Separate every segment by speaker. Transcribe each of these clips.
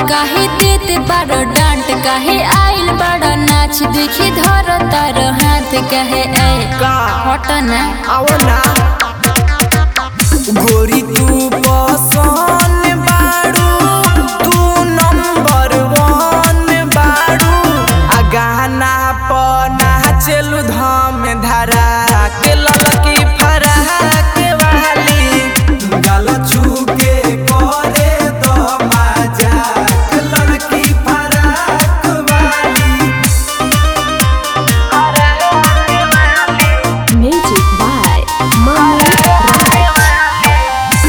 Speaker 1: काहे देत बारो डांट काहे आइल बड़ा नाच देखी धर तार हाथ कहे ए
Speaker 2: का
Speaker 1: हट ना
Speaker 2: आओ ना गोरी तू पसंद बाड़ू तू नंबर वन बाड़ू आ गाना पर नाचलू धम धरा के ललकी फराक वाली गल छू के करे दो मजाक ललकी फराक वाली
Speaker 3: Music by Mama Raj.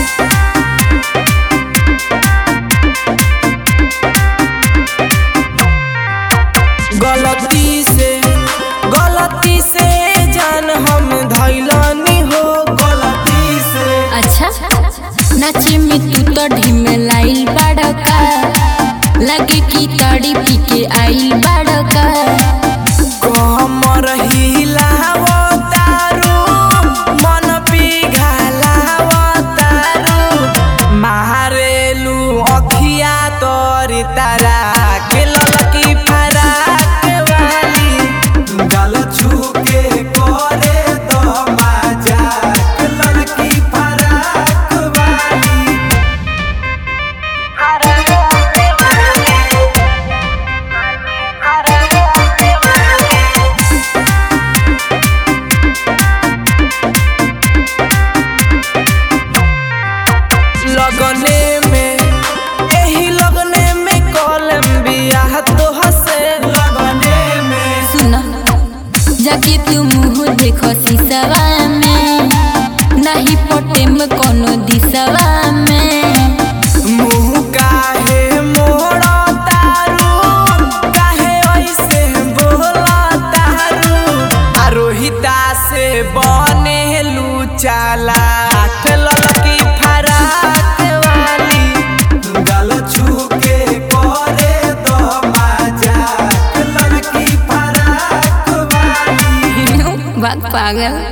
Speaker 2: गलती से गलती से जान हम धैलनी हो गलती से
Speaker 1: अच्छा नाचे में तू तो ढिम लाइल बड़का लगे कि ताड़ी पी के आइल बड़का
Speaker 2: कमर हिलावो तारू मन पिघलावो तारू मारेलू अखिया तोरी तारा के ललकी फराक वाली गल छू के करे तो मजाक ललकी फराक वाली लगने में एही लगने में कलम बियाह तो हसे लगने में
Speaker 1: सुन जाके तू मुँह देखो शीशवा में नहीं पटे में कोनो दिशवा में
Speaker 2: मुंह काहे मोड़ा तारू काहे ऐसे बोला तारू आ रोहिता से बने चाला लड़की फराक वाली गल छू के करे दो मजाक लड़की फराक वाली
Speaker 1: बात पागल